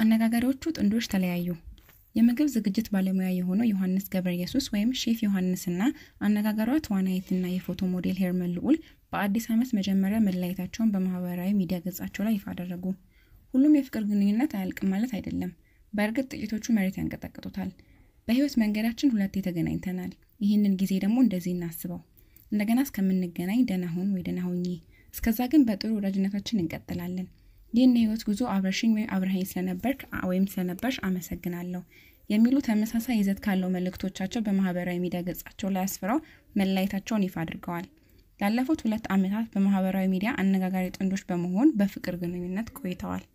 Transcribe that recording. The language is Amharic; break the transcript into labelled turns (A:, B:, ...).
A: አነጋጋሪዎቹ ጥንዶች ተለያዩ። የምግብ ዝግጅት ባለሙያ የሆነው ዮሐንስ ገብረ ኢየሱስ ወይም ሼፍ ዮሐንስና አነጋጋሪዋ ተዋናይትና የፎቶ ሞዴል ሄርመን ልዑል በአዲስ ዓመት መጀመሪያ መለያየታቸውን በማህበራዊ ሚዲያ ገጻቸው ላይ ይፋ አደረጉ። ሁሉም የፍቅር ግንኙነት አያልቅም ማለት አይደለም። በእርግጥ ጥቂቶቹ መሬት ያንቀጠቅጡታል። በህይወት መንገዳችን ሁለቴ ተገናኝተናል። ይህንን ጊዜ ደግሞ እንደዚህ እናስበው። እንደገና እስከምንገናኝ ደህና ሁን ወይ ደህና ሁኚ። እስከዛ ግን በጥሩ ወዳጅነታችን እንቀጥላለን። ይህን የህይወት ጉዞ አብረሽኝ ወይም አብረሃኝ ስለነበርክ ወይም ስለነበርሽ አመሰግናለሁ የሚሉ ተመሳሳይ ይዘት ካለው መልእክቶቻቸው በማህበራዊ ሚዲያ ገጻቸው ላይ አስፍረው መለያየታቸውን ይፋ አድርገዋል። ላለፉት ሁለት ዓመታት በማህበራዊ ሚዲያ አነጋጋሪ ጥንዶች በመሆን በፍቅር ግንኙነት ቆይተዋል።